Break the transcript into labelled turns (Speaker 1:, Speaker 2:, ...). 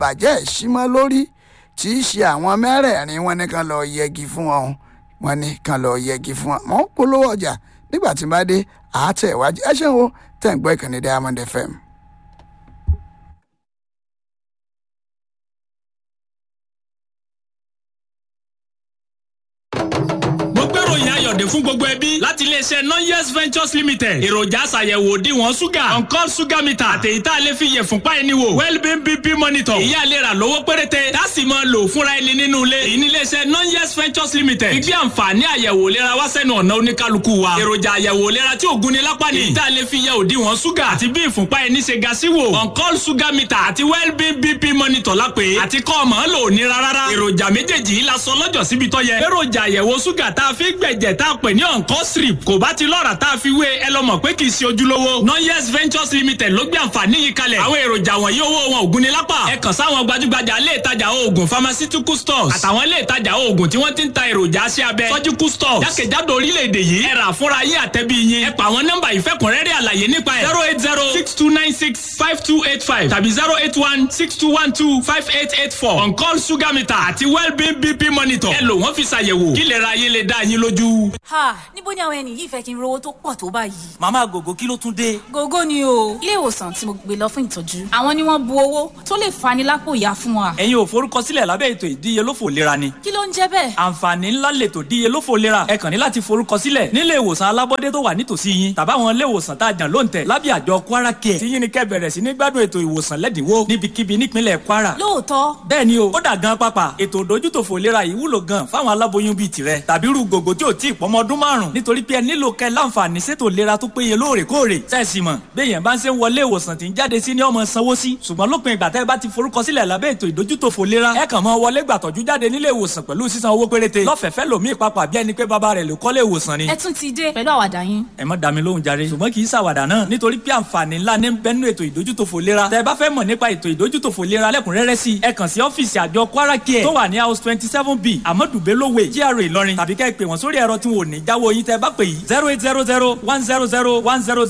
Speaker 1: bàjẹ́ ìṣímọ́ lórí tí í ṣe àwọn mẹ́rẹ̀ẹ̀rin wọn ní kan lọ yẹgi fún wọn wọn ní kan lọ yẹgi fún wọn mọ́ polówó ọjà nígbà tí n bá dé àátẹ̀ ìwájú ẹ ṣeun o tẹ̀ ń gbọ́ ìkànnì Diamond FM.
Speaker 2: mo gbèrò ìyá ayọ̀dẹ̀ fún gbogbo ẹbí láti iléeṣẹ́ nonyes ventures limited èròjà àṣàyẹ̀wò òdiwọ̀n ṣúgà on-call sugar meter àtẹ̀yí tá a lè fi yẹ̀ fúnpá ẹni wò well-being bp monitor èyí àlera lówó péréte tá a sì máa lò fúnra ẹni nínú ilé èyí ní iléeṣẹ́ nonyes ventures limited gbígbé àǹfààní àyẹ̀wò ìlera wá sẹ́nu ọ̀nà oníkálukú wa èròjà àyẹ̀wò ìlera tí ògùn ni lápá ni èyí tá a lè fi yẹ̀ òdiwọ̀n ṣúgà àti bí ìfúnpá ẹni ṣe ga sí wò on-call sugar meter àti well-being bp monitor lápè àti kọ́ ọmọ lò ní rárá èròjà méjèèjì yìí la sọ lọ́jọ́ síbi tó yẹ èròjà àyẹ̀wò ṣúgà tá a fi gbẹ̀jẹ̀ tá a pè ní ọ̀nkọ́ strip kò bá ti lọ́ra tá a fi wé ẹ lọ mọ̀ pé kì í ṣe ojúlówó nonyes ventures limited ló gbé àǹfààní yìí kalẹ̀ àwọn èròjà wọ̀nyí owó wọn ògùn ni lápá ẹ kàn sáwọn gbajúgbajà ilé ìtajà oògùn pharmaceutical stores àtàwọn ilé ìtajà oògùn tí wọ́n ti ń ta èròjà aṣẹ́ abẹ surgical stores jákèjádò orílẹ̀-èdè yìí ẹ rà fúnra yín àtẹ́bí yín ẹ pa àwọn nọ́mbà ìfẹ́kùnrẹ́rẹ́ àlàyé nípa ẹ̀ zero eight zero six two nine six five two eight five tàbí zero eight one six two one two five eight eight four on call sugar meter àti well-being bp monitor ẹ lò wọ́n fi ṣàyẹ̀wò kí lè ra ayé lè dá yín lójú.
Speaker 3: ha níbo ni àwọn ẹni yìí fẹ́ kí n rówó tó pọ̀ tó báyìí.
Speaker 4: màmá gògó kí ló tún dé.
Speaker 3: gógó ni o ilé ìwòsàn tí mo gbé lọ fún ìtọ́jú àwọn ni wọ́n bu owó tó lè fani lápò ìyá fún wa.
Speaker 4: ẹ̀yin ò forúkọsílẹ̀ lábẹ́ ètò ìdíyelófò ìlera ni.
Speaker 3: kí ló ń jẹ́ bẹ́ẹ̀.
Speaker 4: àǹfààní ńlá lètò ìdíyelófò ìlera ẹ kàn ní láti forúkọsílẹ̀ nílé ìwòsàn alábọ́dé tó wà nítòsí yín tàbáwọn ilé ìwòsàn tá a jàn lóǹtẹ̀ lábẹ́ àjọ kwara care tí yín ni kẹ́ bẹ̀rẹ̀ sí ní gbádùn ètò ìwòsàn lẹ́dínwó níbikíbi nípínlẹ̀ kwara.
Speaker 3: lóòótọ́
Speaker 4: bẹ́ẹ̀ ni o ó dà gan pápá ètò ìdójútòfò ìlera yìí wúlò gan fáwọn aláboyún bíi tirẹ̀ tàbí irú gògó tí ò tí ì pọ́mọ ọdún márùn nítorí pé ẹ nílò kẹ́ láǹfààní sétò ìlera tó péye lóòrèkóòrè sẹ́ẹ̀sì mọ̀ béèyàn bá ń ṣe ń wọlé ìwòsàn tí ń jáde sí ní ọmọ sanwó sí ṣùgbọ́n lópin ìgbà tẹ́ ẹ bá ti forúkọsílẹ̀ lábẹ́ ètò ìdójútòfò ìlera ẹ kàn mọ́ wọlé gbàtọ́jú jáde nílé ìwòsàn pẹ̀lú sísan owó péréte lọ́fẹ̀ẹ́fẹ́ lòmíì papà bí ẹni pé bàbá rẹ̀ ló kọ́lé ìwòsàn ni.
Speaker 3: ẹ tún ti dé pẹ̀lú àwàdà yín.
Speaker 4: ẹ má dá mi lóhùn jàre ṣùgbọ́n kì í ṣàwàdà náà nítorí pé àǹfààní ńlá ní bẹ́nu ètò ìdójútòfò ìlera tẹ́ ẹ bá fẹ́ mọ̀ nípa ètò ìdójútòfò ìlera lẹ́kùnrẹ́rẹ́ sí ẹ kàn sí ọ́fíìsì àjọ kwara care tó wà ní house twenty seven b amadu belowe GRA ìlọrin tàbí kẹ́ ẹ pè wọ́n sórí ẹ̀rọ tí wọn ò ní jáwọ́ yín tẹ́ ẹ bá pè yìí zero eight zero zero one zero zero one zero